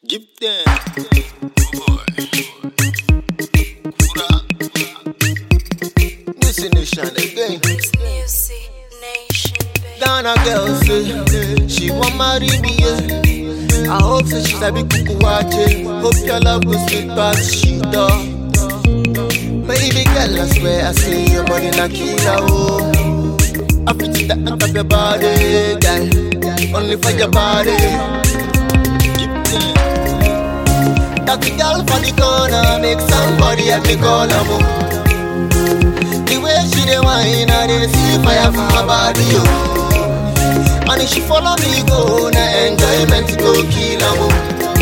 Give them. This nation again. Music Nation, baby. Ghana girl say she want marry me. Yeah. I hope so she's a big cuckoo watching. Hope your love will sweet past she dog. Baby girl, I swear I see your body na killer. Oh. I feel it that up your body, girl. Only for your body. That the girl for the corner make somebody help me call her. Oh. The way she dey whine, I dey see fire for her body, oh. And if she follow me go, na enjoyment go kill am, oh.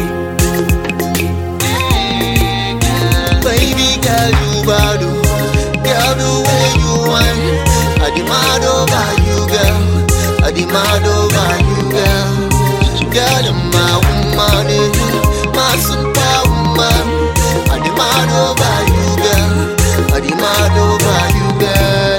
Baby girl, you bad, oh. Girl, the way you whine, I demand over you, girl. I demand over you, girl. Girl, you're my woman, eh. my superwoman. I demand over you, girl. I demand over you, girl.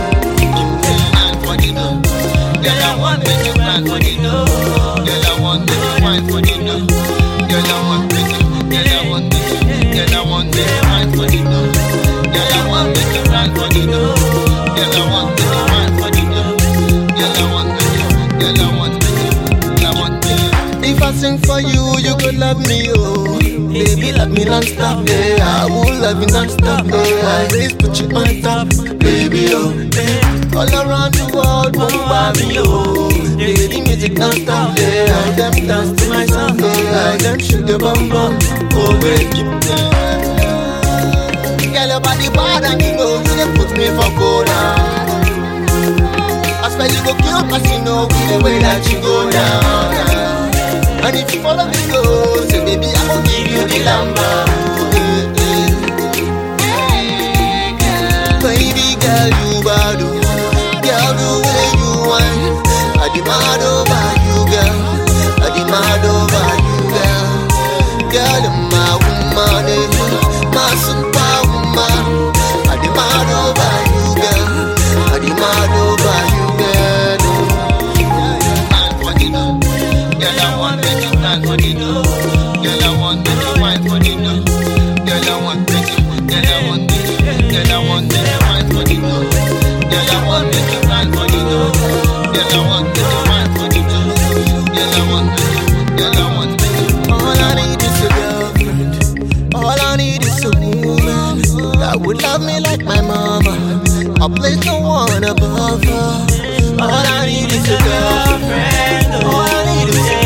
Girl, I want make you grind for the dough. Girl, I want make you wine for the dough. Girl, I want make you. Girl, I want make you. Girl, I want make you wine for the dough. Girl, I want make you grind for the dough. Girl, I want make you wine for the dough. Girl, I want make you. Girl, I want make you. Girl, I want make you. If I sing for you, you could love me, oh. Baby, love me non-stop, yeah. I will love you non-stop, yeah. Always put you on top, baby, oh. All around the world, won't buy me, oh. Baby, music non-stop, yeah. All them dance to my song, yeah. All them shake the bum bum, oh, baby. Girl, your body bad and you know you dey put me for corner. I swear you go kill casino with the way that you go down. And if you follow me go, say baby I will give you the lamba. Baby girl you bad, oh. girl the way you whine. I demand over you, girl. I demand over you, girl. Girl you're my woman, eh. my superwoman. I demand over you, girl. I demand over you, girl. Grind for the dough. Girl, I want make you grind for the dough. Girl, I want make you wine for the dough. Girl, I want make you. Girl, I want make you. Girl, I want make you wine for the dough. Girl, I want make you grind for the dough. Girl, I want make you wine for the dough. Girl, I want make you. Girl, I want make you. All I need is a girlfriend. All I need is a woman that would love me like my mama. I place no one above her. All I need is a girlfriend. All I need is a